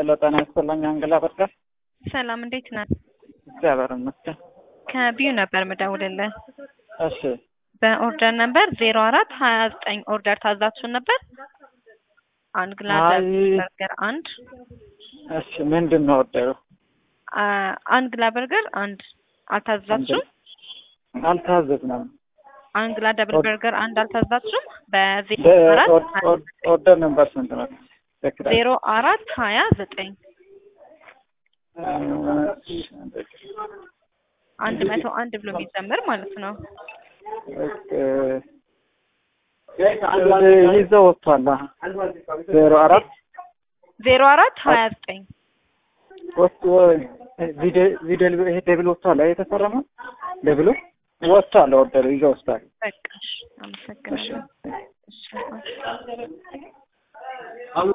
ሄሎ ጤና ይስጥልኝ አንግላ በርቀር ሰላም እንዴት ነህ? እግዚአብሔር ይመስገን። ከቢዩ ነበር ምደውልልህ። እሺ በኦርደር ነበር ዜሮ አራት ሀያ ዘጠኝ ኦርደር ታዛችሁን ነበር። አንድ ግላስ አይ። በርገር አንድ እሺ ምንድን ነው ወደሩ? አ- አንድ ግላ በርገር አንድ አልታዛችሁም። አልታዘዝንም። አንድ ግላ ደብል ኦር- በርገር አንድ አልታዛችሁም። በዜሮ በ- አራት ኦር- ኦር- ኦርደር ነምበር ስንት ነው? በክራይ ዜሮ አራት ሀያ ዘጠኝ አንድ መቶ አንድ ብሎ የሚጀምር ማለት ነው። ይዘው ወጥቷል። ዜሮ አራት ዜሮ አራት ሀያ ዘጠኝ ወጥቶ ቪደል ይሄ ደብል ወጥቷል። አይ የተፈረመ ደብሉ ወጥቷል። ኦርደሩ ይዘው ወጥቷል። በቃ እሺ፣ አመሰግናለሁ። እሺ